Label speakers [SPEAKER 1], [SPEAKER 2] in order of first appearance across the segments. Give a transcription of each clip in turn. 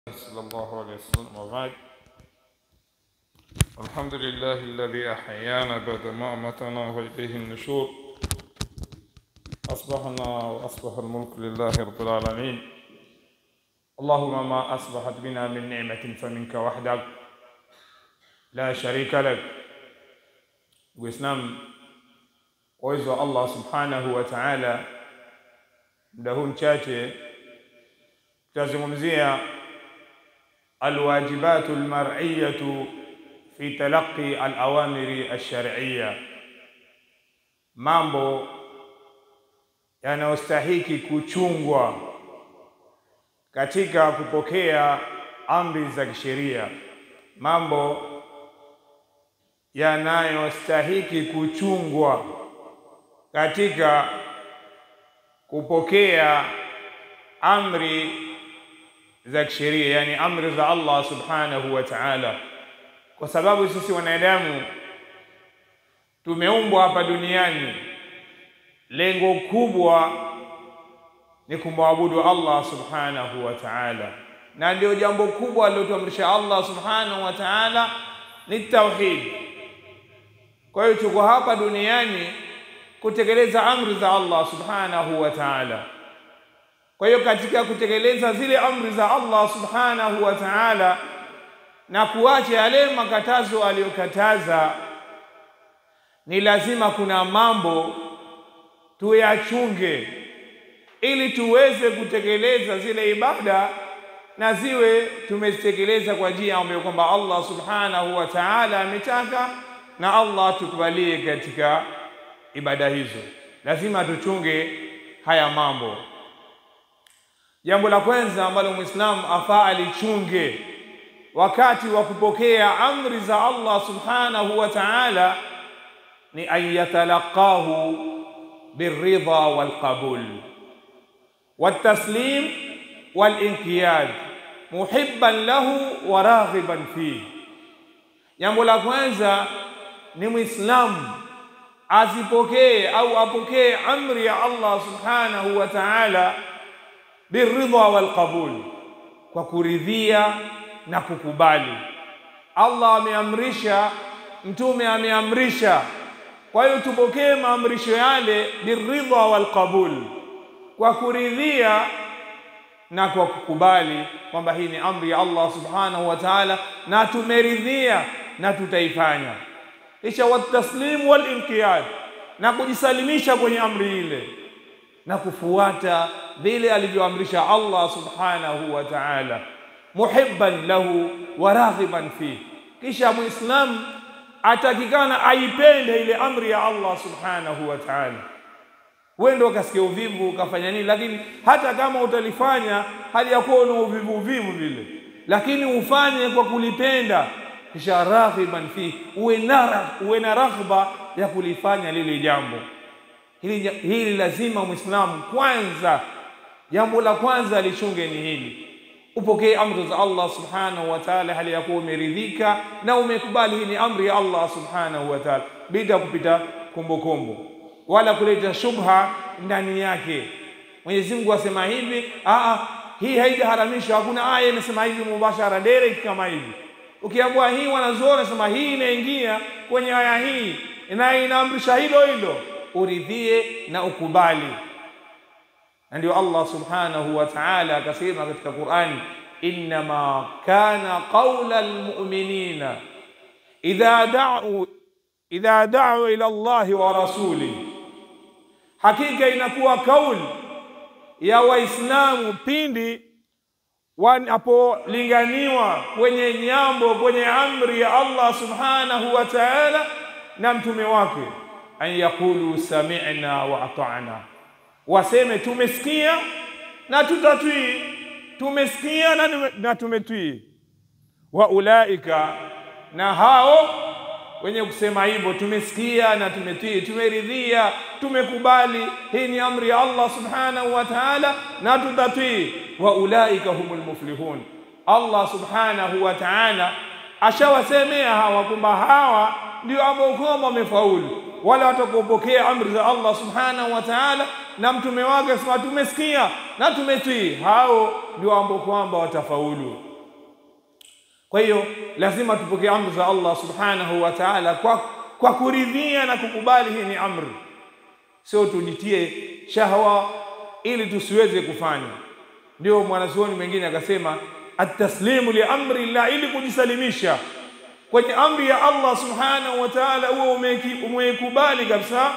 [SPEAKER 1] صلى الله عليه وسلم وبعد الحمد لله الذي أحيانا بعد ما أمتنا وإليه النشور أصبحنا وأصبح الملك لله رب العالمين اللهم ما أصبحت بنا من نعمة فمنك وحدك لا شريك لك Uislamu uwezo wa Allah subhanahu wa ta'ala, muda huu mchache tutazungumzia alwajibatu almar'iyatu fi talaqi alawamiri alshar'iyya, mambo yanayostahiki kuchungwa katika kupokea amri za kisheria, mambo yanayostahiki kuchungwa katika kupokea amri za kisheria, yani amri za Allah subhanahu wa ta'ala, kwa sababu sisi wanadamu tumeumbwa hapa duniani, lengo kubwa ni kumwabudu Allah subhanahu wa ta'ala, na ndio jambo kubwa alilotuamrisha Allah subhanahu wa ta'ala ni tauhid. Kwa hiyo tuko hapa duniani kutekeleza amri za Allah subhanahu wa ta'ala. Kwa hiyo katika kutekeleza zile amri za Allah subhanahu wa ta'ala na kuacha yale makatazo aliyokataza, ni lazima kuna mambo tuyachunge, ili tuweze kutekeleza zile ibada na ziwe tumezitekeleza kwa njia ambayo kwamba Allah subhanahu wa ta'ala ametaka na Allah tukubalie katika ibada hizo. Lazima tuchunge haya mambo. Jambo la kwanza ambalo Muislamu afaa alichunge wakati wa kupokea amri za Allah subhanahu wa ta'ala ni an yatalaqahu birridha walqabul wataslim walinqiyad muhibban lahu wa raghiban fihi. Jambo la kwanza ni Muislamu azipokee au apokee amri ya Allah subhanahu wa ta'ala biridha wal qabul, kwa kuridhia na kukubali. Allah ameamrisha, mtume ameamrisha, kwa hiyo tupokee maamrisho yale biridha wal qabul, kwa kuridhia na kwa kukubali kwamba hii ni amri ya Allah subhanahu wa ta'ala, na tumeridhia na tutaifanya. Kisha wataslimu walinqiyad, na kujisalimisha kwenye amri ile na kufuata vile alivyoamrisha Allah subhanahu wa ta'ala, muhibban lahu wa raghiban fihi. Kisha muislamu atakikana aipende ile amri ya Allah subhanahu wa ta'ala wendo ukasikia uvivu ukafanya nini, lakini hata kama utalifanya hali ya kuwa una uvivu uvivu vile, lakini ufanye kwa kulipenda, kisha raghiban fi, uwe na uwe na raghba ya kulifanya lile jambo hili. Hili lazima Muislamu kwanza, jambo la kwanza alichunge ni hili, upokee amri za Allah subhanahu wa ta'ala, hali ya kuwa umeridhika na umekubali hii ni amri ya Allah subhanahu wa ta'ala, bila kupita kumbukumbu wala kuleta shubha ndani yake. Mwenyezi Mungu asema hivi, aa, hii haijaharamishwa. Hakuna aya inasema hivi mubashara direct kama hivi. Ukiambiwa hii, wanazuoni wanasema hii inaingia kwenye aya hii na inaamrisha hilo hilo, uridhie na ukubali. Na ndio Allah subhanahu wa ta'ala akasema katika Qur'ani, innama kana qaula almu'minina idha da'u idha da'u ila Allahi wa rasulihi Hakika inakuwa kauli ya Waislamu pindi wanapolinganiwa kwenye nyambo, kwenye amri ya Allah subhanahu wa ta'ala na mtume wake, an yaqulu sami'na wa ata'na, waseme tumesikia na tutatwii, tumesikia na tumetwii. Wa ulaika, na hao wenye kusema hivyo, tumesikia na tumetii, tumeridhia, tumekubali, hii ni amri ya Allah subhanahu wa ta'ala na tutatii. Wa ulaika humul muflihun, Allah subhanahu wa ta'ala ashawasemea hawa kwamba hawa ndio ambao kwamba wamefaulu, wale watakopokea amri za Allah subhanahu wa ta'ala na mtume wake, sema tumesikia na tumetii, hao ndio ambao kwamba watafaulu. Kwa hiyo lazima tupokee amri za Allah subhanahu wa ta'ala kwa, kwa kuridhia na kukubali hii ni amri, sio tujitie shahwa ili tusiweze kufanya. Ndio mwanazuoni mwingine akasema ataslimu li amri llah, ili kujisalimisha kwenye amri ya Allah subhanahu wa ta'ala, huo umeikubali kabisa,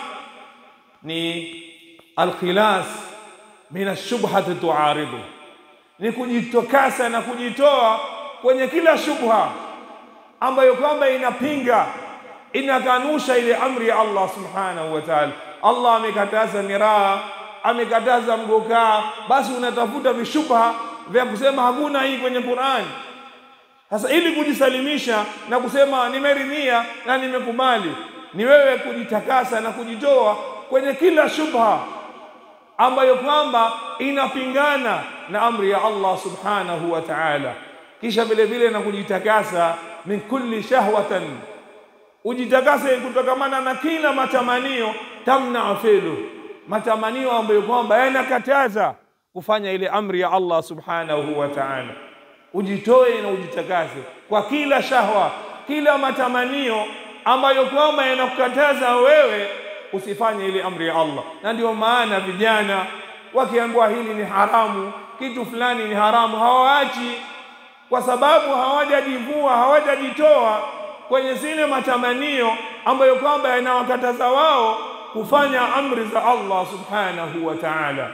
[SPEAKER 1] ni alkhilas min ashubhati tuaridu, ni kujitokasa na kujitoa kwenye kila shubha ambayo kwamba inapinga inakanusha ile amri ya Allah subhanahu wa ta'ala. Allah amekataza miraa, amekataza mgokaa, basi unatafuta vishubha vya kusema hakuna hii kwenye Qur'an. Sasa ili kujisalimisha na kusema nimeridhia na nimekubali, ni wewe kujitakasa na kujitoa kwenye kila shubha ambayo kwamba inapingana na amri ya Allah subhanahu wa ta'ala, kisha vile vile na kujitakasa min kulli shahwatan, ujitakase kutokamana na kila matamanio tamna filu, matamanio ambayo kwamba yanakataza kufanya ile amri ya Allah subhanahu wa ta'ala. Ujitoe na ujitakase kwa kila shahwa, kila matamanio ambayo kwamba yanakukataza wewe usifanye ile amri ya Allah. Na ndio maana vijana wakiambiwa hili ni haramu, kitu fulani ni haramu, hawaachi kwa sababu hawajajivua, hawajajitoa kwenye zile matamanio ambayo kwamba yanawakataza wao kufanya amri za Allah subhanahu wa ta'ala.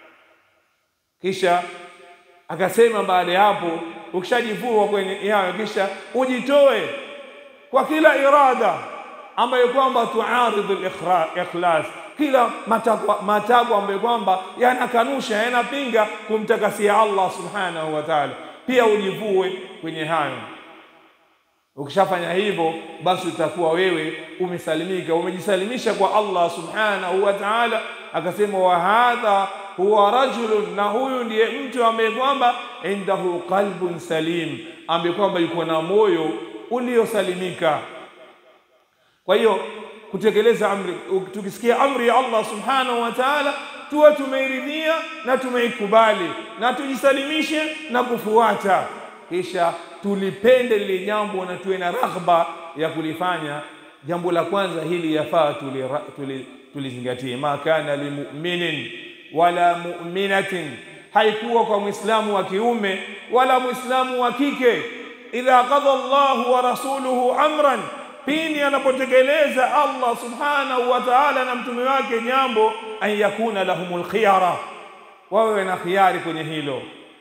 [SPEAKER 1] Kisha akasema baada ya hapo, ukishajivua kwenye yayo, kisha ujitoe kwa kila irada ambayo kwamba tuaridhu al-ikhlas, kila matakwa matakwa ambayo kwamba yanakanusha yanapinga kumtakasia Allah subhanahu wa ta'ala, pia ujivue kwenye hayo. Ukishafanya hivyo, basi utakuwa wewe umesalimika, umejisalimisha kwa Allah subhanahu wa ta'ala. Akasema wa hadha huwa rajulun, na huyu ndiye mtu ambaye kwamba indahu qalbun salim, ambaye kwamba yuko na moyo uliosalimika. Kwa hiyo kutekeleza amri, tukisikia amri ya Allah subhanahu wa ta'ala, tuwe tumeiridhia na tumeikubali na tujisalimishe na kufuata, kisha tulipende lile jambo na tuwe na raghba ya kulifanya. Jambo la kwanza hili yafaa tulizingatie, tuli ma kana limuminin wala muminatin, haikuwa kwa mwislamu wa kiume wala mwislamu wa kike, idha qadha Allahu wa rasuluhu amran pindi anapotekeleza Allah subhanahu wa ta'ala na mtume wake jambo, an yakuna lahumul khiyara, wawe na khiari kwenye hilo.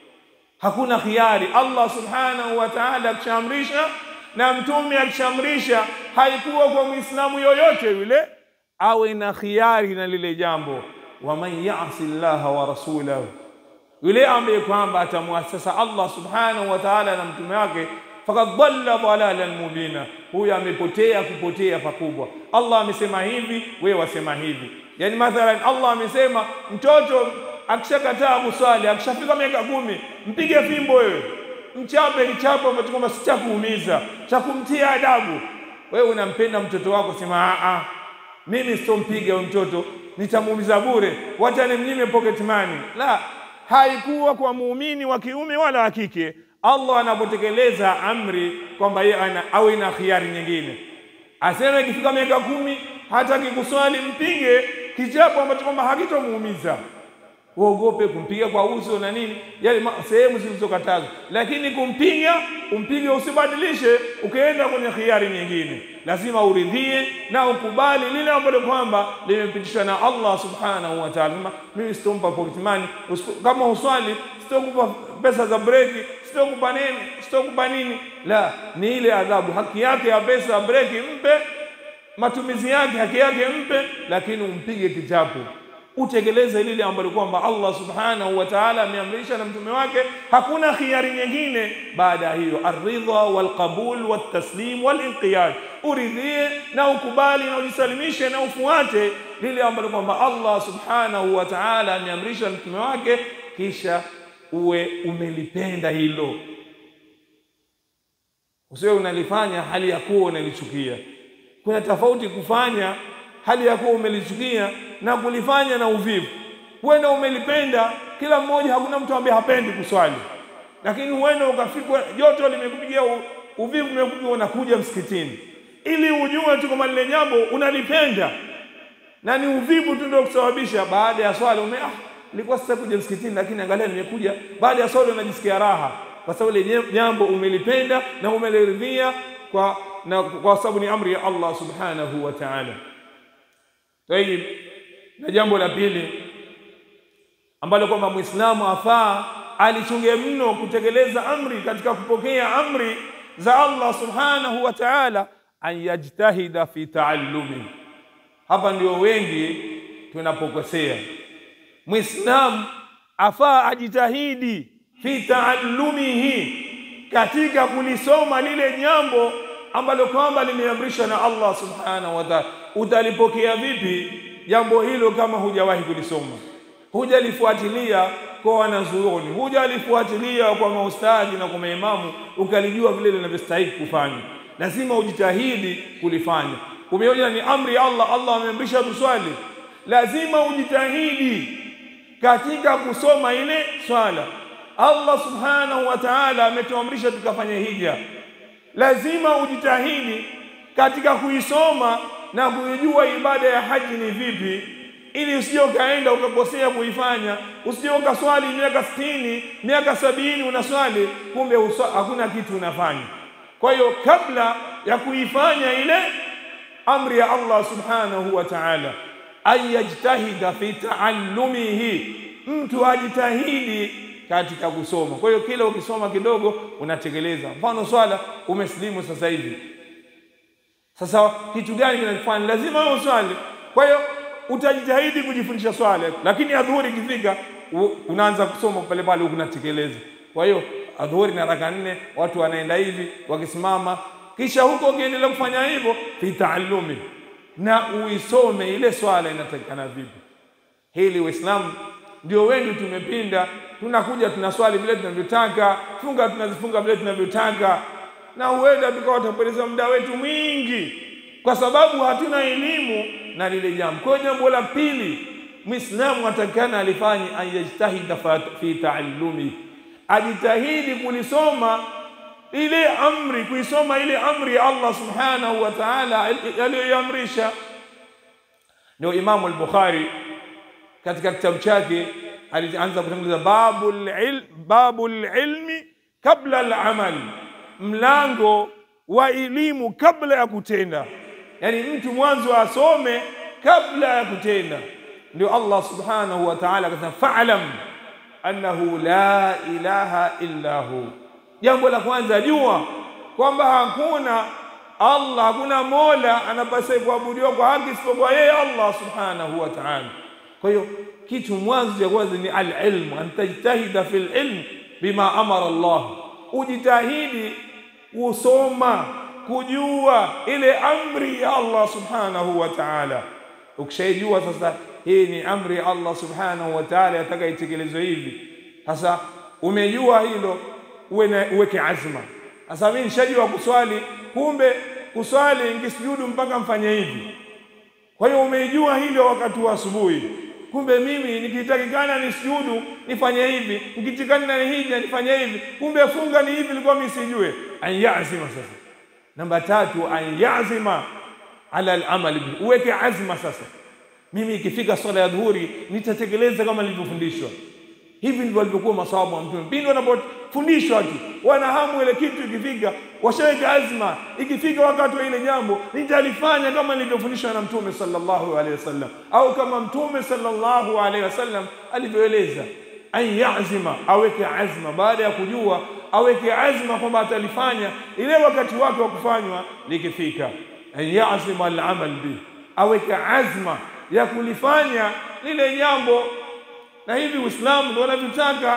[SPEAKER 1] Hakuna khiari. Allah subhanahu wa ta'ala akishamrisha na mtume akishamrisha, haikuwa kwa muislamu yoyote yule awe na khiari na lile jambo. Waman yasi llaha wa rasulahu, yule ambaye kwamba atamwasasa Allah subhanahu wa ta'ala na mtume wake fakad dhalla dhalalan mubina, huyo amepotea kupotea pakubwa. Allah amesema hivi, wewe wasema hivi. Yani mathalan, Allah amesema mtoto akishakataa kuswali, akishafika miaka kumi, mpige fimbo wewe, mchape kichapo ambacho kwamba si cha kuumiza, cha kumtia adabu. Wewe unampenda mtoto wako, sema a, mimi sitompiga huyo mtoto, nitamuumiza bure, wacha nimnyime pocket money. La, haikuwa kwa muumini wa kiume wala wa kike. Allah anapotekeleza amri kwamba yeye awe na khiari nyingine, aseme ikifika miaka kumi hataki kuswali, mpige kichapo ambacho kwamba hakitomuumiza. Uogope kumpiga kwa uso na nini, yale sehemu zilizokatazwa, lakini kumpiga, umpige, usibadilishe ukaenda kwenye khiari nyingine. Lazima uridhie na ukubali lile ambalo kwamba limepitishwa na Allah subhanahu wa ta'ala. Mimi sitompa pocket money, kama uswali sitokupa pesa za breki, sitokupa nini, sitokupa nini. La, ni ile adhabu, haki yake ya pesa ya breki mpe, matumizi yake, haki yake mpe, lakini umpige kichapo utekeleze lile ambalo kwamba Allah subhanahu wa ta'ala ameamrisha na mtume wake. Hakuna khiari nyingine baada ya hiyo, arridha walqabul waltaslim walinqiyad, uridhie na ukubali na ujisalimishe na ufuate lile ambalo kwamba Allah subhanahu wa ta'ala ameamrisha na mtume wake, kisha uwe umelipenda hilo, usiwe unalifanya hali ya kuwa unalichukia. Kuna tofauti kufanya hali ya kuwa umelichukia na kulifanya na uvivu. Huenda umelipenda, kila mmoja, hakuna mtu ambaye hapendi kuswali, lakini huenda ukafikwa joto limekupigia uvivu umekuja, unakuja msikitini ili ujue tu kama lile jambo unalipenda na ni uvivu tu ndio kusababisha. Baada ya swala ume ah, nilikuwa sasa kuja msikitini, lakini angalia nimekuja. Baada ya swala unajisikia raha, kwa sababu ile jambo umelipenda na umeliridhia kwa na kwa sababu ni amri ya Allah subhanahu wa ta'ala. Tayib, na jambo la pili ambalo kwamba Muislamu afaa alichunge mno kutekeleza amri katika kupokea amri za Allah subhanahu wa ta'ala, an yajtahida fi taallumi. Hapa ndio wengi tunapokosea. Muislamu afaa ajitahidi fi taallumihi, katika kulisoma lile jambo ambalo kwamba limeamrishwa na Allah subhanahu wa ta'ala. Utalipokea vipi jambo hilo kama hujawahi kulisoma, hujalifuatilia kwa wanazuoni, hujalifuatilia kwa maustadhi na kwa maimamu, ukalijua vile linavyostahili kufanya? Lazima ujitahidi kulifanya. Umeona ni amri ya Allah, Allah ameamrisha tuswali, lazima ujitahidi katika kusoma ile swala. Allah subhanahu wa ta'ala ametuamrisha tukafanya hija, lazima ujitahidi katika kuisoma na kuijua ibada ya haji ni vipi, ili usije ukaenda ukakosea kuifanya, usije ukaswali miaka sitini miaka sabini unaswali, kumbe uswa, hakuna kitu unafanya. Kwa hiyo kabla ya kuifanya ile amri ya Allah subhanahu wa ta'ala, an yajtahida fi taallumihi, mtu ajitahidi katika kusoma. Kwa hiyo kila ukisoma kidogo unatekeleza. Mfano swala, umesilimu sasa hivi sasa kitu gani kinakufanya lazima wewe uswali? Kwa hiyo utajitahidi kujifundisha swala, lakini adhuhuri ikifika unaanza kusoma pale pale huku unatekeleza. Kwa hiyo adhuhuri na raka nne, watu wanaenda hivi wakisimama, kisha huko ukiendelea kufanya hivyo fi taallumi, na uisome ile swala inatakikana vipi. Hili Uislamu ndio wengi tumepinda, tunakuja tunaswali vile tunavyotaka, funga tunazifunga vile tunavyotaka na huenda tukawa tutapoteza muda wetu mwingi kwa sababu hatuna elimu na lile jambo. Kwa hiyo jambo la pili Muislamu atakana alifanye ayajtahida fi taallumi, ajitahidi kulisoma ile amri, kuisoma ile amri ya Allah subhanahu wa ta'ala aliyoiamrisha. Ndio Imamu al-Bukhari katika kitabu chake alianza kutanguliza babul ilm, babul ilmi kabla al-amal mlango wa elimu kabla ya kutenda, yaani mtu mwanzo asome kabla ya kutenda. Ndio Allah subhanahu wa ta'ala akasema fa'lam annahu la ilaha illa hu. Jambo la kwanza jua kwamba hakuna Allah, hakuna mola anapaswa kuabudiwa kwa haki isipokuwa yeye Allah subhanahu wa ta'ala. Kwa hiyo kitu mwanzo cha kwanza ni al-ilm, an tajtahida fil ilm bima amara Allah, ujitahidi kusoma kujua ile amri ya Allah subhanahu wa ta'ala. Ukishaijua sasa, hii ni amri ya Allah subhanahu wa ta'ala, yataka itekelezwe hivi. Sasa umejua hilo, uwe uweke azma. Sasa mimi nishajua kuswali, kumbe kuswali nikisujudu mpaka mfanye hivi. Kwa hiyo umeijua hilo wakati wa asubuhi kumbe mimi nikitakikana nisujudu nifanye hivi, nikitakikana ni hija nifanye hivi, kumbe funga ni hivi, nilikuwa mimi sijue. An yazima sasa. Namba tatu, an yazima ala al-amal, uweke azma sasa. Mimi ikifika swala ya dhuhuri nitatekeleza kama nilivyofundishwa. Hivi ndivyo walivyokuwa masahabu wa Mtume. Pindi wanapofundishwa tu wana hamu ile kitu, ikifika washaweka azma, ikifika wakati wa ile jambo nitalifanya kama nilivyofundishwa na Mtume sallallahu alaihi wasallam, au kama Mtume sallallahu alaihi wasallam alivyoeleza. An yazima, aweke azma, baada ya kujua aweke azma kwamba atalifanya ile wakati wake wa kufanywa likifika. An yazima al-amal bi, aweke azma ya kulifanya lile jambo na hivi Uislamu ndio unavyotaka.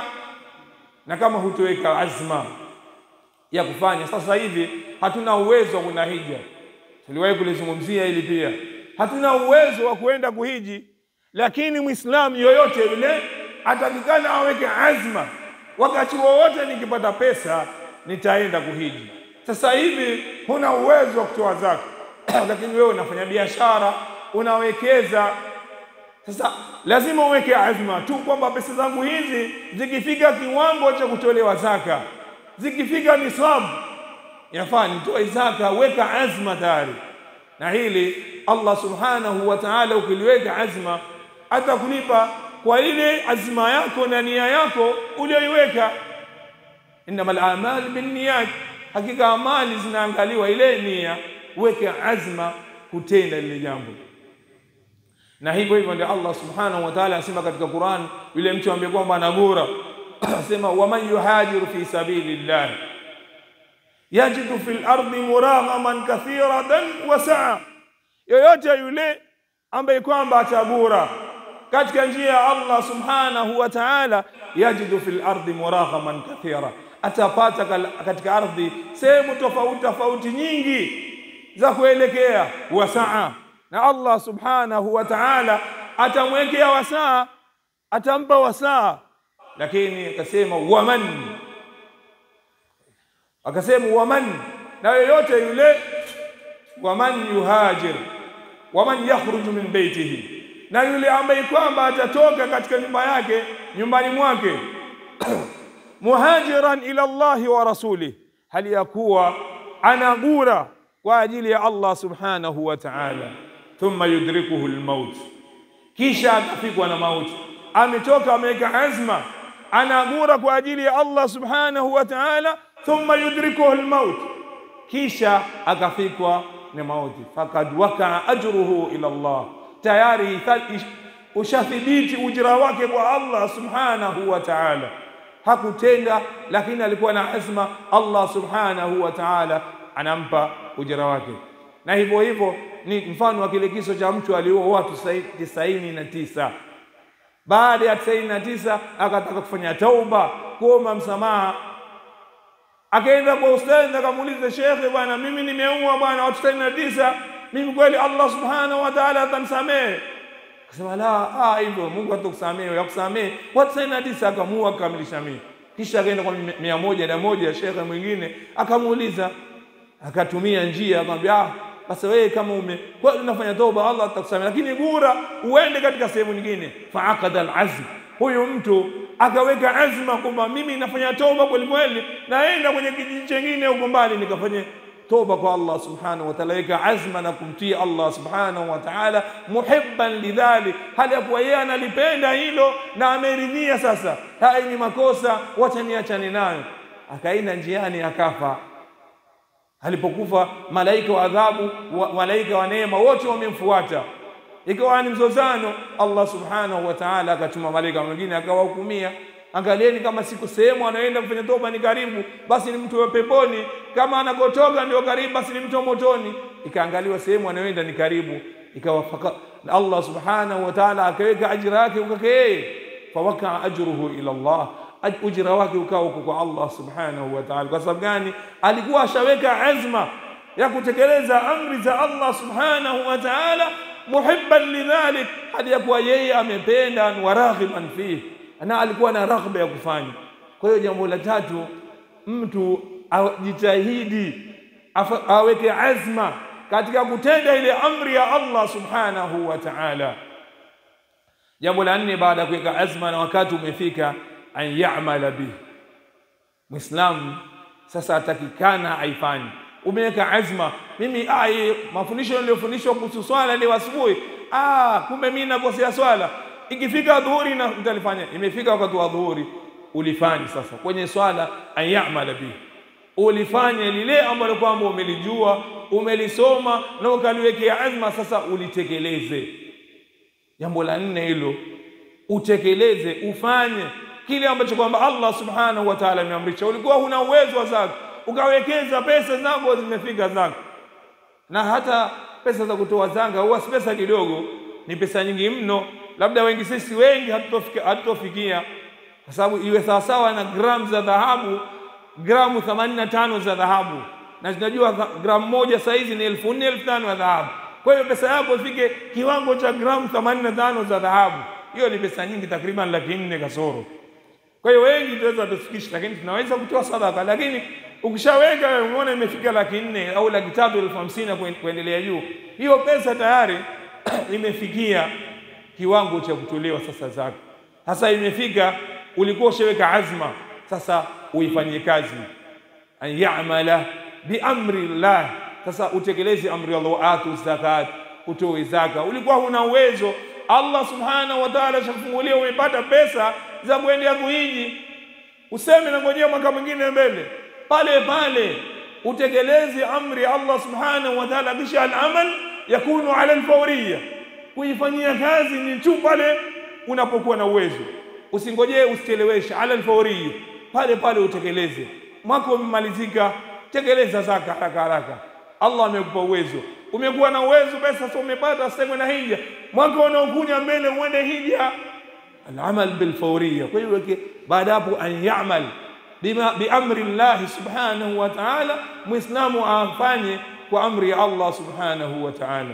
[SPEAKER 1] Na kama hutoweka azma ya kufanya, sasa hivi hatuna uwezo wa kwenda hija. Tuliwahi kulizungumzia hili pia, hatuna uwezo wa kuenda kuhiji, lakini Muislamu yoyote yule atakikana aweke azma, wakati wowote nikipata pesa nitaenda kuhiji. Sasa hivi huna uwezo wa kutoa zaka lakini wewe unafanya biashara, unawekeza sasa lazima uweke azma tu kwamba pesa zangu hizi zikifika kiwango cha kutolewa zaka, zikifika nisabu, yafaa nitoe zaka, weka azma tayari. Na hili Allah subhanahu wa ta'ala, ukiliweka azma atakulipa kwa ile azma yako na nia yako uliyoiweka. Innamal a'mal binniyat, hakika amali zinaangaliwa ile nia, weka azma kutenda lile jambo. Na hivyo hivyo ndio Allah subhanahu wa ta'ala asema katika Qur'an, yule mtu ambaye kwamba anagura asema, waman yuhajiru fi sabilillah yajidu fil ardi muraghaman kathiratan wa saa, yoyote yule ambaye kwamba atagura katika njia ya Allah subhanahu wa ta'ala, yajidu fil ardi muraghaman kathira, atapata katika ardhi sehemu tofauti tofauti nyingi za kuelekea wasaa, na Allah subhanahu wa ta'ala atamwekea wasaa, atampa wasaa, lakini akasema waman, akasema waman, na yoyote yule, waman yuhajir, waman yakhruju min baitihi na yule ambaye kwamba atatoka katika nyumba yake nyumbani mwake muhajiran ila Allahi wa rasulih, hali ya kuwa anagura kwa ajili ya Allah subhanahu wa ta'ala, thumma yudrikuhu almaut, kisha akafikwa na mauti. Ametoka ameweka azma, anagura kwa ajili ya Allah subhanahu wa ta'ala, thumma yudrikuhu almaut, kisha akafikwa na mauti, fakad wakaa ajruhu ila Allah tayari ushathibiti ujira wake kwa Allah subhanahu wa ta'ala. Hakutenda, lakini alikuwa na azma, Allah subhanahu wa ta'ala anampa ujira wake. Na hivyo hivyo ni mfano wa kile kiso cha mtu aliua watu tisaini na tisa. Baada ya tisaini na tisa akataka kufanya tauba, kuomba msamaha, akaenda kwa ustadhi akamuuliza, shekhe, bwana, mimi nimeua bwana watu tisaini na tisa mimi kweli Allah subhanahu wa ta'ala atanisamehe? Akasema la, ah, hivyo Mungu hatakusamehe, yakusamehe watu tisaini na tisa. Akamua akakamilisha mia, kisha akaenda kwa mia moja na moja. Shekhe mwingine akamuuliza, akatumia njia, akamwambia ah, basi wewe kama ume kweli unafanya toba, Allah atakusamehe, lakini bora uende katika sehemu nyingine. Faaqada alazm, huyu mtu akaweka azma kwamba mimi nafanya toba kweli kweli, naenda kwenye kijiji chengine huko mbali nikafanye toba kwa Allah subhanahu wa ta'ala, weka azma na kumtii Allah subhanahu wa ta'ala, muhibban lidhalik, hali ya kuwa yeye analipenda hilo na ameridhia. Sasa haya ni makosa, wacha niachane nayo. Akaenda njiani akafa. Alipokufa, malaika wa adhabu, malaika wa neema wote wamemfuata, ikawa ni mzozano. Allah subhanahu wa ta'ala akatuma malaika mwingine akawahukumia Angalieni, kama siku sehemu anaenda kufanya toba ni karibu, basi ni mtu wa peponi. Kama anakotoka ndio karibu, basi ni mtu wa motoni. Ikaangaliwa sehemu anayoenda ni karibu, ikawa Allah subhanahu wa ta'ala akaweka ajira yake ukake yeye, fawakaa ajruhu ila Allah, ujira wake ukawa uko kwa Allah subhanahu wa ta'ala. Kwa sababu gani? Alikuwa ashaweka azma ya kutekeleza amri za Allah subhanahu wa ta'ala, muhibban lidhalik, hadi ya kuwa yeye amependa wa raghiban fihi na alikuwa na raghba ya kufanya. Kwa hiyo jambo la tatu, mtu ajitahidi aweke azma katika kutenda ile amri ya Allah subhanahu wa ta'ala. Jambo la nne, baada ya kuweka azma na wakati umefika, an ya'mala bihi, Muislamu sasa atakikana aifanye. Umeweka azma, mimi ai, mafundisho niliyofundishwa kuhusu swala leo asubuhi, ah, kumbe mimi nakosea swala ikifika dhuhuri na utalifanya. Imefika wakati wa dhuhuri, ulifanye sasa kwenye swala, an ya'mala bihi, ulifanye lile ambalo kwamba umelijua umelisoma na ukaliwekea azma, sasa ulitekeleze. Jambo la nne hilo, utekeleze, ufanye kile ambacho kwamba Allah subhanahu wa ta'ala ameamrisha. Ulikuwa huna uwezo wa zaka, ukawekeza pesa zako zimefika zaka, na hata pesa za kutoa zaka huwa si pesa kidogo, ni pesa nyingi mno labda wengi sisi wengi hatutofikia, kwa sababu iwe sawasawa na gramu za dhahabu, gramu 85 za dhahabu, na tunajua gramu moja saa hizi ni elfu nne elfu tano ya dhahabu. Kwa hiyo pesa yako ifike kiwango cha gramu 85 za dhahabu, hiyo ni pesa nyingi, takriban laki nne kasoro. Kwa hiyo wengi tunaweza tufikisha, lakini tunaweza kutoa sadaka, lakini ukishaweka wewe umeona imefika laki nne au laki tatu elfu hamsini kuendelea juu, hiyo pesa tayari imefikia kiwango cha kutolewa sasa zaka. Sasa imefika, ulikuwa ushaweka azma, sasa uifanyie kazi. An ya'mala biamri llah. Sasa utekeleze amri ya Allah, atu zakat, utoe zaka. Ulikuwa huna uwezo, Allah subhanahu wa ta'ala shakufungulia, umepata pesa za kuendea kuhiji, useme na ngojea mwaka mwingine mbele, pale pale utekeleze amri ya Allah subhanahu wa ta'ala, kisha al-amal yakunu ala al-fawriya, kuifanyia kazi ni tu pale unapokuwa na uwezo. Usingojee, usicheleweshe, ala al-fawriya, pale pale utekeleze. Mwaka umemalizika, tekeleza zaka haraka haraka. Allah amekupa uwezo, umekuwa na uwezo, pesa sasa umepata, sasa na hija, mwaka unaokuja mbele uende hija, al-amal bil-fawriya. Kwa hiyo baada hapo an ya'mal biamri llahi subhanahu wa ta'ala, muislamu afanye kwa amri ya Allah subhanahu wa ta'ala.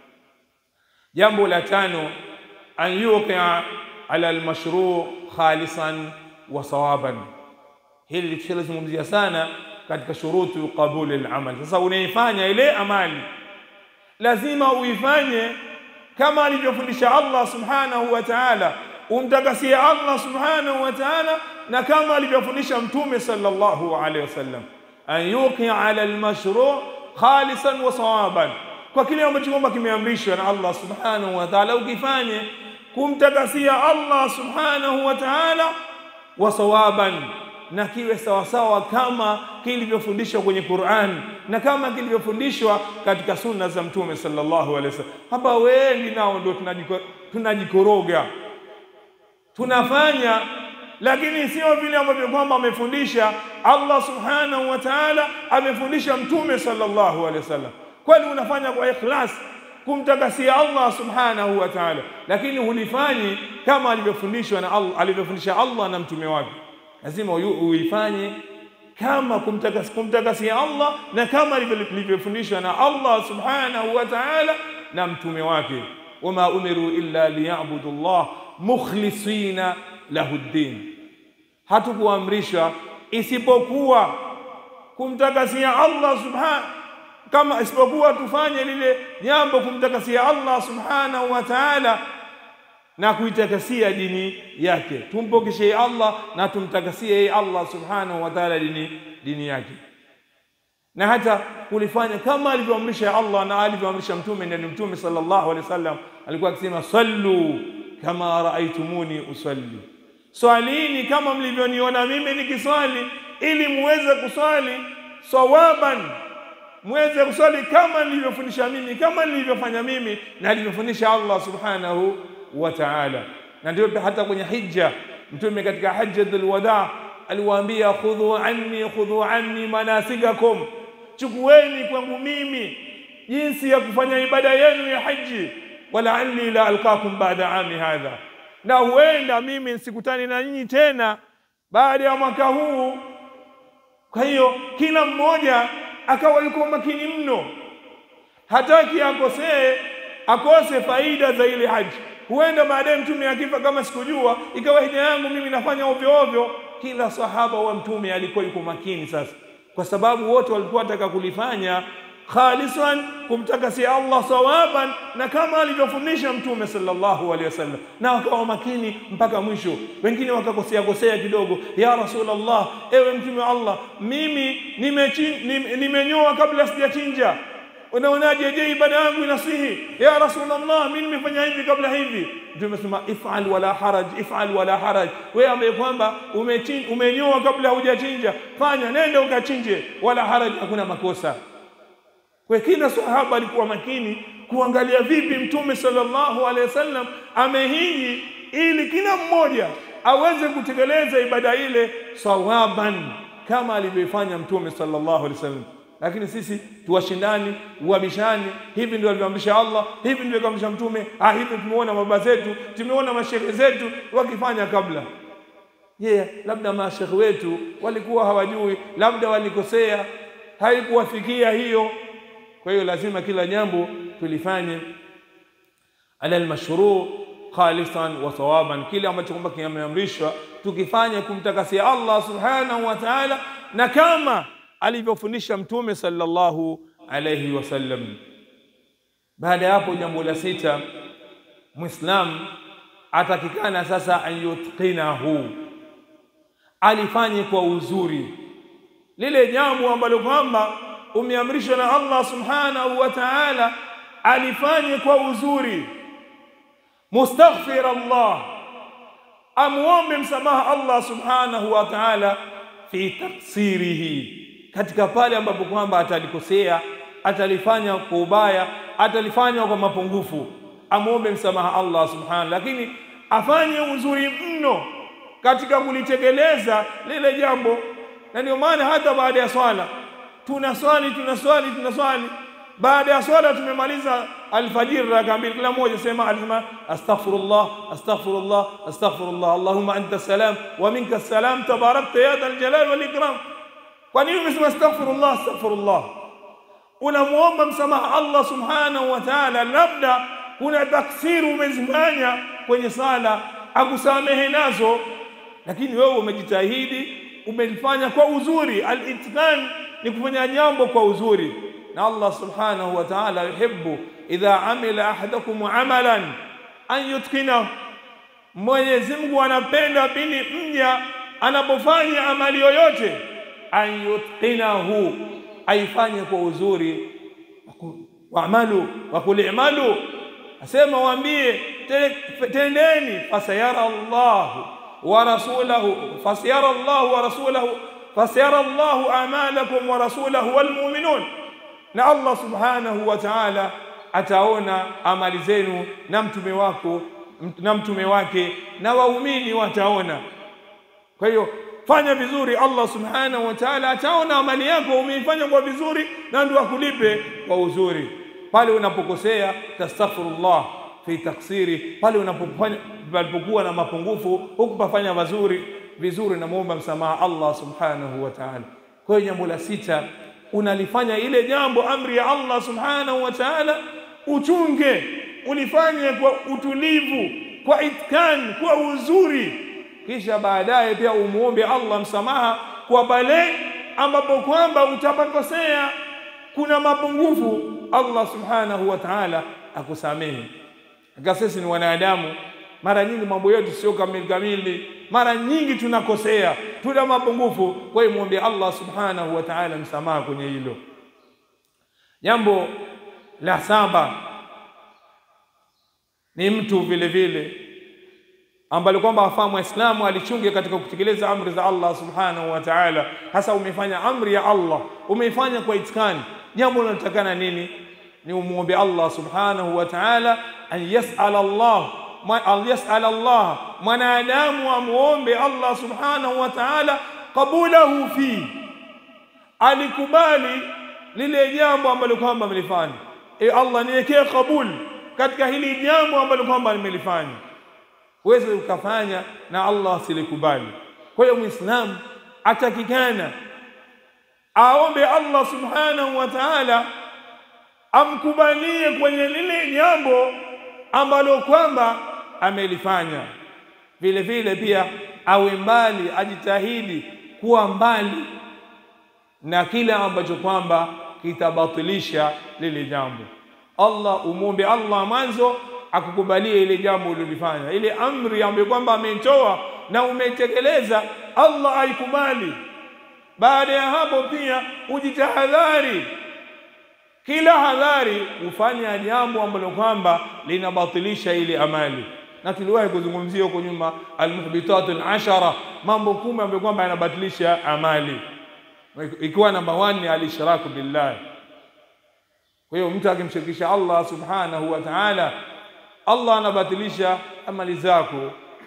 [SPEAKER 1] Jambo la tano, an yuqia ala almashru khalisan wa sawaban. Hili tulizungumzia sana katika shurutu qabuli alamal. Sasa unaifanya ile amali, lazima uifanye kama alivyofundisha Allah subhanahu wa ta'ala, umtakasie Allah subhanahu wa ta'ala na kama alivyofundisha Mtume sallallahu alaihi wasallam, an yuqia ala almashru khalisan wa sawaban, kwa kile ambacho kwamba kimeamrishwa na Allah subhanahu wa ta'ala, ukifanye kumtakasia Allah subhanahu wa ta'ala wa sawaban, na kiwe sawasawa kama kilivyofundishwa kwenye Qur'an na kama kilivyofundishwa katika sunna za Mtume sallallahu alaihi wasallam. Hapa wengi nao ndio tunajikoroga, tunafanya lakini sio vile ambavyo kwamba amefundisha Allah subhanahu wa ta'ala, amefundisha Mtume sallallahu alaihi wasallam. Kwani unafanya kwa ikhlas kumtakasia Allah subhanahu wa ta'ala, lakini hulifanyi kama alivyofundishwa na Allah, alivyofundisha Allah na mtume wake. Lazima uifanye kama kumtakasia kumtakasia Allah na kama alivyofundishwa na Allah subhanahu wa ta'ala na mtume wake. wama umiru illa liyabudu Allah mukhlisina lahu ddin, hatukuamrishwa isipokuwa kumtakasia Allah subhanahu kama isipokuwa tufanye lile jambo kumtakasia Allah subhanahu wa ta'ala na kuitakasia dini yake, tumpokeshe Allah na tumtakasie yeye Allah subhanahu wa ta'ala dini, dini yake, na hata kulifanya kama alivyoamrisha Allah na alivyoamrisha mtume. Ndani mtume sallallahu alaihi wasallam alikuwa akisema sallu kama raaitumuni usalli, swalini kama mlivyoniona mimi nikiswali, ili muweze kuswali sawaban muweze kuswali kama nilivyofundisha mimi, kama nilivyofanya mimi na alivyofundisha Allah subhanahu wa ta'ala. Na ndio hata kwenye hija Mtume katika hajjatul wada aliwaambia, khudhu anni khudhu anni manasikakum, chukueni kwangu mimi jinsi ya kufanya ibada yenu ya haji, walaanni la alqakum baada ami hadha, na huenda mimi nsikutani na nyinyi tena baada ya mwaka huu. Kwa hiyo kila mmoja akawa yuko makini mno, hataki akosee akose faida za ile haji. Huenda baadaye mtume akifa, kama sikujua, ikawa hija yangu mimi nafanya ovyo ovyo. Kila sahaba wa mtume alikuwa yuko makini sasa, kwa sababu wote walikuwa wataka kulifanya khalisan, kumtakasia Allah sawaban, na kama alivyofundisha mtume sallallahu alaihi wasallam, na wakawa makini mpaka mwisho. Wengine wakakosea kosea kidogo, ya Rasulullah, ewe mtume wa Allah, mimi nimenyoa kabla sijachinja, unaonaje? Je, ibada yangu inasihi? Ya Rasulullah, mimi nimefanya hivi kabla hivi. Mtume sema ifal wala haraj, ifal wala haraj. Wewe ambaye kwamba umenyoa kabla hujachinja, fanya, nenda ukachinje, wala haraj, hakuna makosa. Kwa kila sahaba alikuwa makini kuangalia vipi mtume sallallahu alaihi wasallam amehiji, ili kila mmoja aweze kutekeleza ibada ile sawaban kama alivyoifanya mtume sallallahu alaihi wasallam. Lakini sisi tuwashindani, uabishani, hivi ndio alivyoamrisha Allah, hivi ndio alivyoamrisha mtume, ah, hivi tumeona baba zetu, tumeona mashehe zetu wakifanya kabla. Je, yeah, labda mashehe wetu walikuwa hawajui, labda walikosea, haikuwafikia hiyo kwa hiyo lazima kila jambo tulifanye ala almashru khalisan wa sawaban, kile ambacho kwamba kimeamrishwa tukifanya kumtakasia Allah subhanahu wa ta'ala, na kama alivyofundisha mtume sallallahu alayhi wasallam. Baada ya hapo, jambo la sita, Muislam atakikana sasa an yutqinahu, alifanye kwa uzuri lile jambo ambalo kwamba umeamrishwa na Allah subhanahu wa ta'ala alifanye kwa uzuri mustaghfir Allah amuombe msamaha Allah subhanahu wa ta'ala fi taksirihi katika pale ambapo kwamba atalikosea atalifanya kwa ubaya atalifanya kwa mapungufu amuombe msamaha Allah subhanahu lakini afanye uzuri mno katika kulitekeleza lile jambo na ndio maana hata baada ya swala tunaswali tunaswali tunaswali baada ya swala tumemaliza alfajiri raka mbili kila mmoja sema alisema astaghfirullah astaghfirullah astaghfirullah allahumma anta salam wa minka salam tabarakta ya dhal jalal wal ikram kwa nini umesema astaghfirullah astaghfirullah unamuomba msamaha Allah subhanahu wa ta'ala labda kuna taksiru umezifanya kwenye sala akusamehe nazo lakini wewe umejitahidi umelifanya kwa uzuri al-itqan ni kufanya jambo kwa uzuri na Allah subhanahu wa ta'ala yuhibbu idha amila ahadakum amalan an yutqina Mwenyezi Mungu anapenda pindi mja anapofanya amali yoyote an yutqinahu aifanye kwa uzuri waamalu wa kulimalu asema waambie tendeni fasayara Allahu wa rasulahu fasayara Allahu wa rasulahu fasayara Allahu amalakum wa rasulahu wal mu'minun na Allah subhanahu wa ta'ala ataona amali zenu na mtume wako na mtume wake na waumini wataona kwa hiyo fanya vizuri Allah subhanahu wa ta'ala ataona amali yako umeifanya kwa vizuri na ndio akulipe kwa uzuri pale unapokosea tastaghfirullah fi taksiri pale unapofanya palipokuwa na mapungufu hukupafanya vizuri vizuri na muomba msamaha Allah subhanahu wa ta'ala kwa hiyo jambo la sita unalifanya ile jambo amri ya Allah subhanahu wa ta'ala uchunge ulifanye kwa utulivu kwa itkan kwa uzuri kisha baadaye pia umuombe Allah msamaha kwa pale ambapo kwamba utapakosea kuna mapungufu Allah subhanahu wa ta'ala akusamehe aka sisi ni wanadamu mara nyingi mambo yetu sio kamili kamili mara nyingi tunakosea tuna mapungufu kwa hiyo muombe Allah subhanahu wa ta'ala msamaha kwenye hilo jambo la saba ni mtu vile vile ambalo kwamba afaa muislamu alichunge katika kutekeleza amri za Allah subhanahu wa ta'ala hasa umefanya amri ya Allah umeifanya kwa itikani jambo linalotakana nini ni umuombe Allah subhanahu wa ta'ala an yas'al Allah an yas'al Allah mwanadamu amuombe Allah subhanahu wa ta'ala qabulahu fi alikubali lile jambo ambalo kwamba amelifanya e Allah niwekee kabul katika hili jambo ambalo kwamba nimelifanya uweze ukafanya na Allah silikubali kwa hiyo muislamu atakikana aombe Allah subhanahu wa ta'ala amkubalie kwenye lile jambo ambalo kwamba amelifanya vile vile pia awe mbali ajitahidi kuwa mbali na kile ambacho kwamba kitabatilisha lile jambo Allah umwombe Allah mwanzo akukubalie ile jambo ulilofanya ile amri ambayo kwamba ameitoa na umetekeleza Allah aikubali baada ya hapo pia ujitahadhari kila hadhari ufanya jambo ambalo kwamba linabatilisha ile amali na tuliwahi kuzungumzia huko nyuma almuhbitatul ashara mambo kumi ambayo kwamba yanabatilisha amali ikiwa namba 1 ni alishraku billah kwa hiyo mtu akimshirikisha Allah subhanahu wa ta'ala Allah anabatilisha amali zako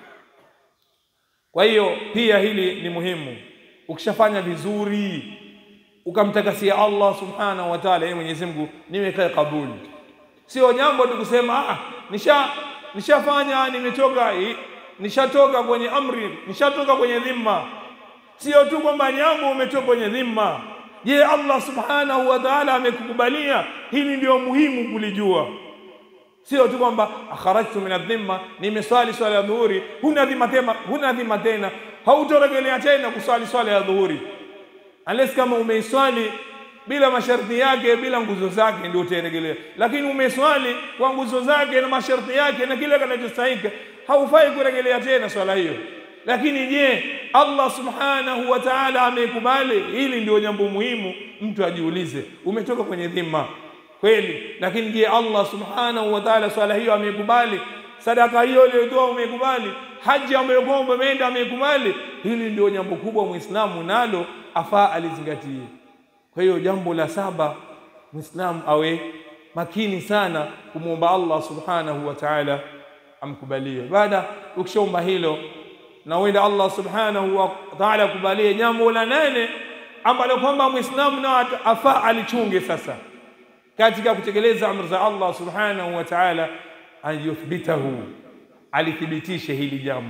[SPEAKER 1] kwa hiyo pia hili ni muhimu ukishafanya vizuri ukamtakasia Allah subhanahu wa ta'ala yeye Mwenyezi Mungu niwekae kabuli sio jambo tu kusema ah nisha nishafanya nimetoka nishatoka kwenye amri nishatoka kwenye dhima sio tu kwamba jambo umetoka kwenye dhima je Allah subhanahu wa ta'ala amekukubalia hili ndio muhimu kulijua sio tu kwamba akharajtu min adhimma nimeswali swala ya dhuhuri huna dhima tena huna dhima tena hautorejelea tena kuswali swala ya dhuhuri unless kama umeiswali bila masharti yake bila nguzo zake ndio utarejelea lakini umeswali kwa nguzo zake na masharti yake na kile kinachostahili haufai kurejelea tena swala hiyo lakini je allah subhanahu wa taala ameikubali hili ndio jambo muhimu mtu ajiulize umetoka kwenye dhima kweli lakini je allah subhanahu wa taala swala hiyo ameikubali sadaka hiyo uliyotoa umeikubali haji ambayo kwamba umeenda ameikubali hili ndio jambo kubwa muislamu nalo afaa alizingatie kwa hiyo jambo la saba muislamu awe makini sana kumwomba allah subhanahu wa taala amkubalie baada ukishaomba hilo na uenda allah subhanahu wa taala akubalie jambo la nane ambalo kwamba muislamu nao afaa alichunge sasa katika kutekeleza amri za allah subhanahu wa taala an yuthbitahu alithibitishe hili jambo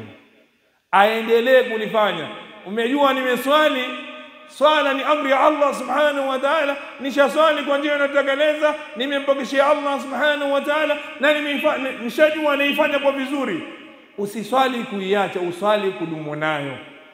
[SPEAKER 1] aendelee kulifanya umejua nimeswali swala ni amri ya allah subhanahu wa taala nishaswali kwa njia inayotekeleza nimempokeshea allah subhanahu wa taala na nishajua naifanya kwa vizuri usiswali kuiacha uswali kudumu nayo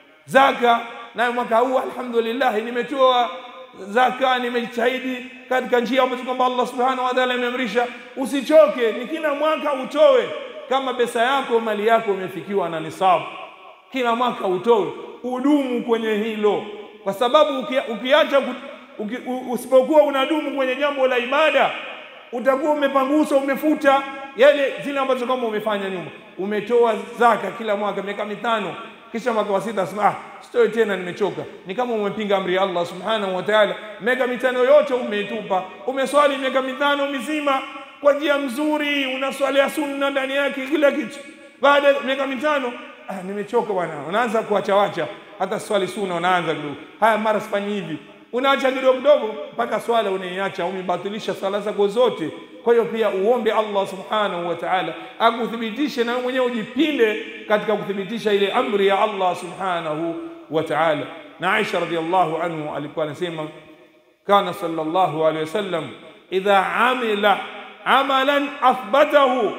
[SPEAKER 1] zaka nayo mwaka huu alhamdulillah nimetoa zaka nimejitahidi katika njia ambazo kwamba allah subhanahu wa taala ameamrisha usichoke ni kila mwaka utoe kama pesa yako mali yako imefikiwa na nisabu kila mwaka utoe udumu kwenye hilo kwa sababu ukiacha uki, usipokuwa unadumu kwenye jambo la ibada utakuwa umepangusa umefuta yale zile ambazo kama umefanya nyuma umetoa zaka kila mwaka miaka mitano kisha mwaka wa sita sema ah sitoi tena nimechoka ni kama umepinga amri ya Allah subhanahu wa ta'ala miaka mitano yote umeitupa umeswali miaka mitano mizima kwa njia mzuri unaswalia sunna ndani yake kila kitu baada ya miaka mitano ah, nimechoka bwana unaanza kuachawacha hata swali sunna unaanza kidogo haya mara sifanyi hivi unaacha kidogo kidogo mpaka swala unaiacha umebatilisha swala zako zote kwa hiyo pia uombe Allah subhanahu wa ta'ala akuthibitishe na mwenyewe ujipinde katika kuthibitisha ile amri ya Allah subhanahu wa ta'ala na Aisha radhiallahu anhu alikuwa anasema kana sallallahu alayhi wasallam idha amila amalan athbatahu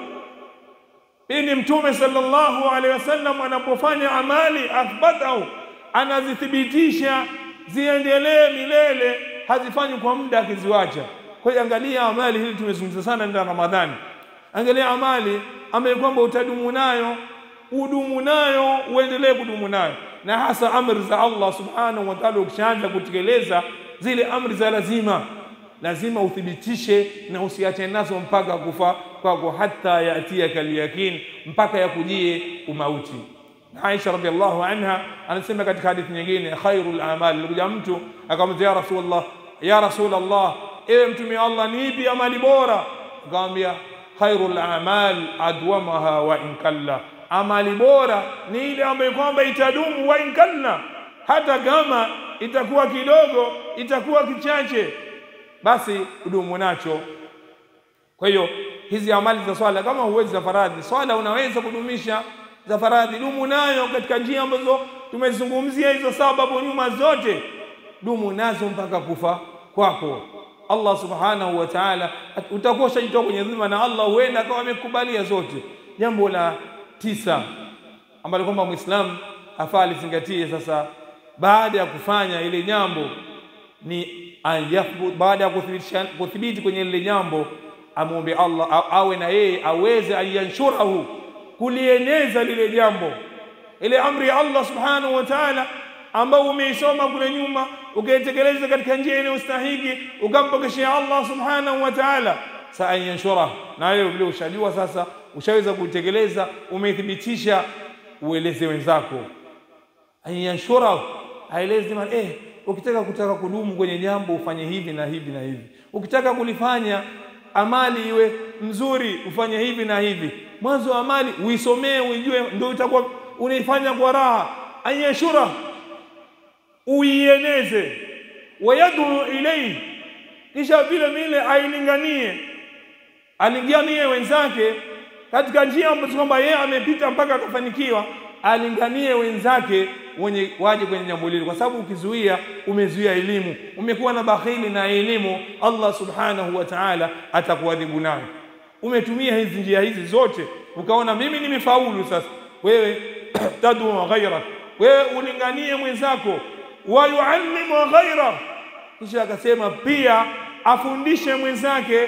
[SPEAKER 1] pindi mtume sallallahu alaihi wasallam anapofanya amali athbatahu anazithibitisha ziendelee milele hazifanyi kwa muda akiziwacha kwa hiyo angalia amali hili tumezungumza sana ndani ya Ramadhani angalia amali ambayo kwamba utadumu nayo udumu nayo uendelee kudumu nayo na hasa amri za Allah subhanahu wa ta'ala ukishaanza kutekeleza zile amri za lazima lazima uthibitishe na usiache nazo mpaka kufa kwako hata yatiaka alyakin mpaka yakujie umauti Aisha radhiallahu anha anasema katika hadithi nyingine khairul amali alikuja mtu akamwambia ya rasulullah ya rasulullah ewe mtume wa Allah ni ipi amali bora akamwambia khairul amal adwamaha wa in kalla amali bora ni ile ambayo kwamba itadumu wa in kalla hata kama itakuwa kidogo itakuwa kichache basi udumu nacho kwa hiyo hizi amali za swala kama huwezi za faradhi swala unaweza kudumisha za faradhi dumu nayo katika njia ambazo tumezungumzia hizo sababu nyuma zote dumu nazo mpaka kufa kwako Allah subhanahu wa ta'ala utakuwa ushajitoa kwenye dhima na Allah huenda akawa amekubalia zote jambo la tisa ambalo kwamba muislamu afaa alizingatie sasa baada ya kufanya ile jambo ni ayathbut baada ya kuthibitisha kuthibiti kwenye lile jambo amwombe Allah awe na yeye aweze ayanshurahu kulieneza lile jambo ile amri ya Allah subhanahu wa ta'ala ambao umeisoma kule nyuma ukaitekeleza katika njia inayostahiki ukampokeshea Allah subhanahu wa ta'ala sa ayanshura na wewe vile ushajua sasa ushaweza kutekeleza umethibitisha ueleze wenzako ayanshura aeleze eh ukitaka kutaka kudumu kwenye jambo ufanye hivi na hivi na hivi ukitaka kulifanya amali iwe mzuri ufanye hivi na hivi mwanzo wa amali uisomee uijue ndio itakuwa unaifanya kwa raha ayashura uieneze wayadu ilayhi kisha vile vile ailinganie alinganie wenzake katika njia ambazo kwamba yeye amepita mpaka akafanikiwa alinganie wenzake wenye waje kwenye jambo hili kwa sababu ukizuia umezuia elimu umekuwa na bakhili na elimu Allah subhanahu wa ta'ala atakuadhibu nayo umetumia hizi njia hizi zote ukaona mimi nimefaulu sasa wewe tadu ghaira wewe ulinganie mwenzako wa yuallimu ghaira kisha akasema pia afundishe mwenzake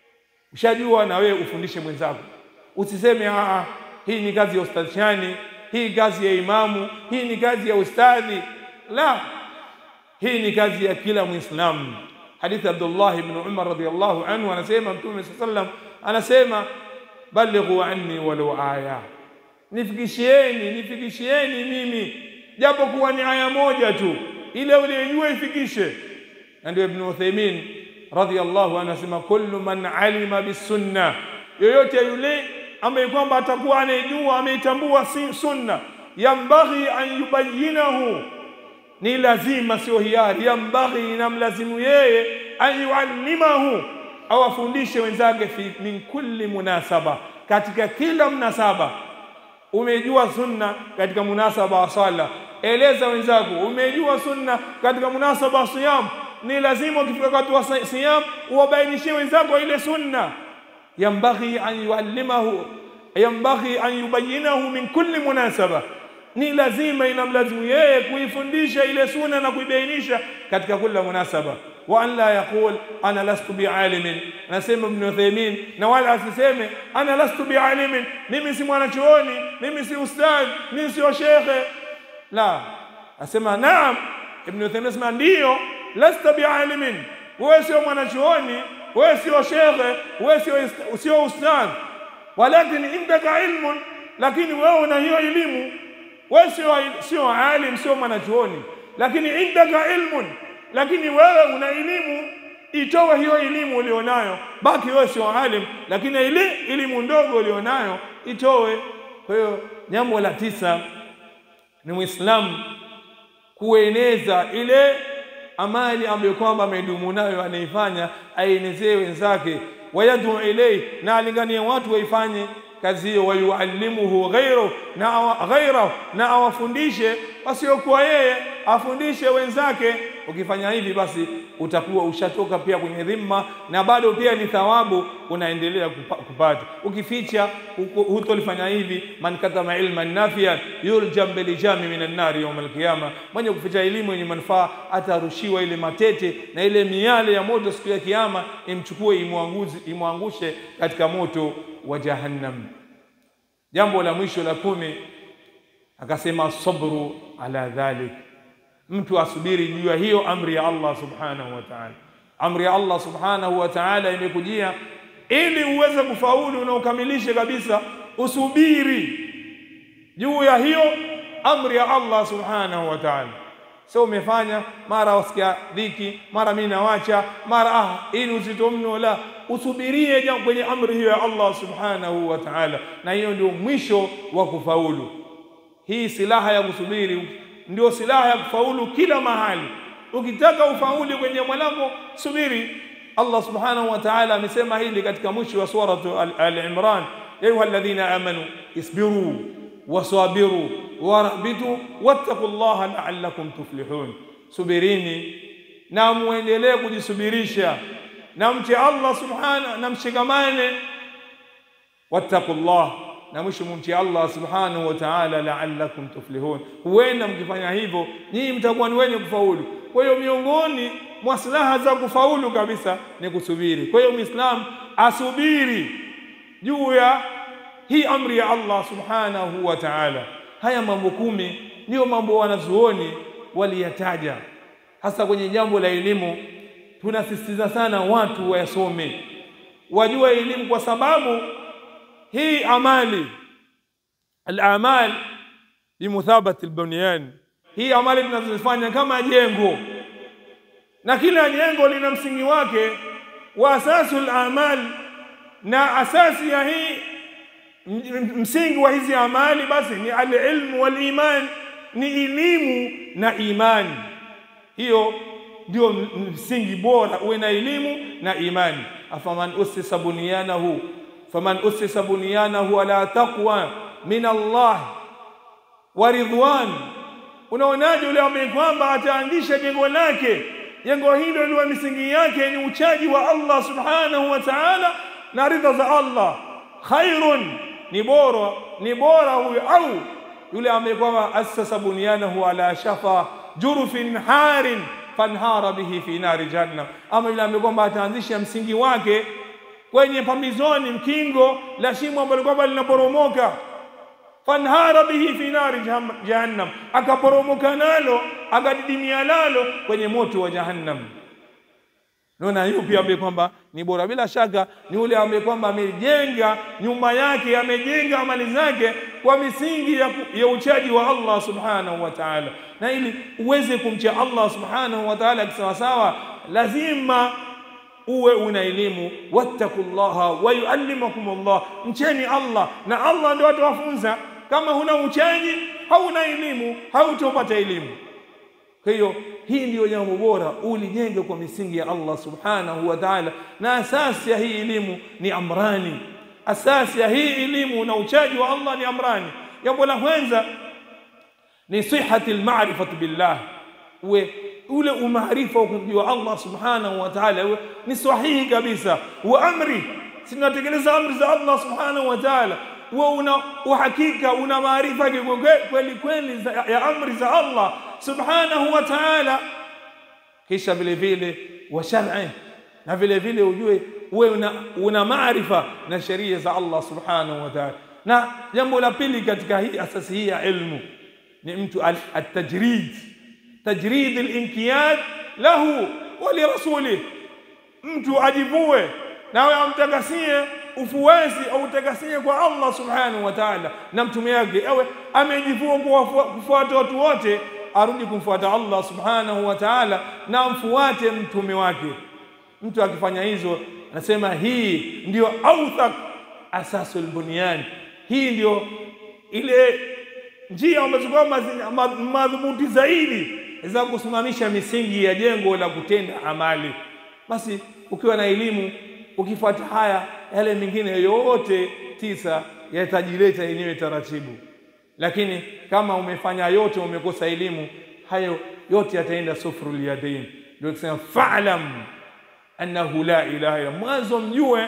[SPEAKER 1] ushajua na wewe ufundishe mwenzako usiseme a hii ni kazi ya ustadhani hii kazi ya imamu, hii ni kazi ya ustadhi. La, hii ni kazi ya kila Muislamu. Hadithi Abdullah ibn Umar radhiyallahu anhu anasema, Mtume sallallahu alayhi wasallam anasema, balighu anni walau aya, nifikishieni, nifikishieni mimi japo kuwa ni aya moja tu, ile uliyojua ifikishe. Na ndio Ibn Uthaymeen radhiyallahu anhu anasema, kullu man alima bisunna, yoyote yule ambaye kwamba atakuwa anaijua ameitambua si sunna, yambaghi an yubayinahu ni lazima, sio hiari. Yambaghi, inamlazimu yeye an yuallimahu, au afundishe wenzake fi min kulli munasaba, katika kila mnasaba. Umejua sunna katika munasaba wa sala, eleza wenzako. Umejua sunna katika munasaba wa siyam, ni lazima ukifika wakati wa siyam uwabainishie wenzako ile sunna. Yambaghi an yuallimahu, yambaghi an yubayinahu min kulli munasaba ni lazima inamlazimu yeye kuifundisha ile sunna na kuibainisha katika kila munasaba. wa an la yaqul ana lastu bialimin, anasema Ibn Uthaymeen, na wala asiseme ana lastu bialimin, mimi si mwanachuoni, mimi si ustadh, mimi sio shekhe. La, asema naam. Ibn Uthaymeen asema ndiyo, lasta bialimin, wewe sio mwanachuoni, wewe sio shekhe, wewe sio sio ustadh, walakin indaka ilmun, lakini wewe una hiyo elimu wewe sio sio alim, sio mwanachuoni, lakini indaka ilmun, lakini wewe una elimu. Itoe hiyo elimu ulionayo, baki wewe sio alim, lakini ile elimu ndogo ulionayo itoe. Kwa hiyo jambo la tisa ni Muislamu kueneza ile amali ambayo kwamba amedumu nayo anaifanya, aenezee wenzake, wayadu ilei, na alinganie watu waifanye kazi hiyo, wayuallimuhu ghairu na ghairahu, na awafundishe wasiokuwa yeye, afundishe wenzake. Ukifanya hivi, basi utakuwa ushatoka pia kwenye dhima, na bado pia ni thawabu unaendelea kupa, kupata. Ukificha hutolifanya hivi, man katama ilman nafian yuljam bilijami minan nari yawm alqiyama, mwenye kuficha elimu yenye manufaa atarushiwa ile matete na ile miale ya moto siku ya Kiyama, imchukue imwangushe katika moto wa Jahannam. Jambo la mwisho la kumi, akasema sabru ala dhalik, mtu asubiri juu ya hiyo amri ya Allah subhanahu wa ta'ala. Amri ya Allah subhanahu wa ta'ala imekujia ili uweze kufaulu na ukamilishe kabisa, usubiri juu ya hiyo amri ya Allah subhanahu wa ta'ala. So umefanya mara wasikia dhiki, mara mimi nawacha, mara ah, hii ni uzito mno. La, usubirie kwenye amri hiyo ya Allah subhanahu wa ta'ala, na hiyo ndio mwisho wa kufaulu. Hii silaha ya kusubiri ndio silaha ya kufaulu kila mahali. Ukitaka ufauli kwenye mwanako, subiri. Allah subhanahu wa ta'ala amesema hili katika mwisho wa suratu Al-Imran, ya ayuha alladhina amanu isbiru wasabiru warahbitu wattaqu llaha la'allakum tuflihun, subirini na muendelee kujisubirisha na mche Allah subhanahu na mshikamane, wattaqu llah na mwisho mumche Allah subhanahu wa ta'ala la'allakum tuflihun. Huenda mkifanya hivyo nyinyi mtakuwa ni wenye kufaulu. Kwa hiyo miongoni mwa silaha za kufaulu kabisa ni kusubiri. Kwa hiyo Muislamu asubiri juu ya hii amri ya Allah subhanahu wa ta'ala. Haya mambo kumi ndiyo mambo wanazuoni waliyataja, hasa kwenye jambo la elimu. Tunasisitiza sana watu wayasome, wajue elimu, kwa sababu hii amali al-amal bimuthabati al-bunyan, hii amali tunazofanya kama jengo, na kila jengo lina msingi wake wa asasul amal, na asasi ya hii msingi wa hizi amali basi ni alilmu waliman, ni elimu na imani. Hiyo ndio msingi bora, uwe na elimu na imani. afaman usisa bunyanahu faman usisa bunyanahu ala taqwa min Allah wa ridwan. Unaonaje yule ambaye kwamba ataanzisha jengo lake, jengo hilo liwe misingi yake ni uchaji wa Allah subhanahu wa ta'ala na ridha za Allah, khairun ni bora ni bora huyo au yule ambaye kwamba asasa bunyanahu ala shafa jurufin harin fanhara bihi fi nari jahannam, ama yule ambaye kwamba ataanzisha msingi wake kwenye pambizoni mkingo la shimo ambalo kwamba linaporomoka fanhara bihi fi nari jaham- jahannam, akaporomoka nalo akadidimia nalo kwenye moto wa jahannam. Naona hiyo pia ambaye kwamba ni bora, bila shaka ni yule ambaye kwamba amejenga nyumba yake, amejenga amali zake kwa misingi ya, ku- ya uchaji wa Allah subhanahu wa ta'ala. Na ili uweze kumcha Allah subhanahu wa ta'ala kisawasawa, lazima uwe una elimu. wattaqullaha wa yuallimakum Allah, mcheni Allah na Allah ndio atawafunza. Kama huna uchaji, hauna elimu, hautopata elimu. Kwa hiyo hii ndiyo jambo bora, ulijenge kwa misingi ya Allah subhanahu wa ta'ala, na asasi ya hii elimu ni amrani. Asasi ya hii elimu na uchaji wa Allah ni amrani. Jambo la kwanza ni sihati almarifatu billah, uwe ule umaarifa wa kumjua Allah subhanahu wa ta'ala uwe ni sahihi kabisa. Wa amri, si tunatekeleza amri za Allah subhanahu wa ta'ala, uwe una uhakika, una maarifa kikwe- kweli kweli za- ya amri za Allah subhanahu wa ta'ala kisha vile vile wa shar'i na vile vile ujue uwe una, una maarifa na sheria za Allah subhanahu wa ta'ala. Na jambo la pili katika hii asasi hii ya ilmu ni mtu al- at-tajrid tajrid al-inqiyad lahu wa li rasulih, mtu ajivue nawe amtakasie ufuasi au utakasie kwa Allah subhanahu wa ta'ala na mtume wake, awe amejivua kuwafu- kufuata watu wote, arudi kumfuata Allah subhanahu wa ta'ala na amfuate mtume wake. Mtu akifanya hizo, anasema hii ndio authaq asasul bunyan, hii ndio ile njia ambazo kwamba zina ma- madhubuti zaidi za kusimamisha misingi ya jengo la kutenda amali. Basi ukiwa na elimu, ukifuata haya, yale mengine yote tisa yatajileta yenyewe taratibu. Lakini kama umefanya yote, umekosa elimu, hayo yote yataenda sufrul yadain. Ndio kusema fa'lam annahu la ilaha illa, mwanzo mjue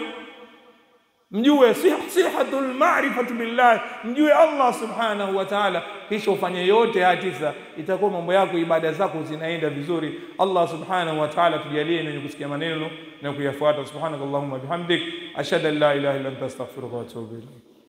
[SPEAKER 1] mjue sih- sihatul marifatu billah, mjue Allah subhanahu wa ta'ala, kisha ufanye yote haya tisa, itakuwa mambo yako, ibada zako zinaenda vizuri. Allah subhanahu wa ta'ala tujalie ni wenye kusikia maneno na kuyafuata. Subhanakallahumma bihamdik ashhadu an la ilaha illa anta astaghfiruka wa atubu ilayk.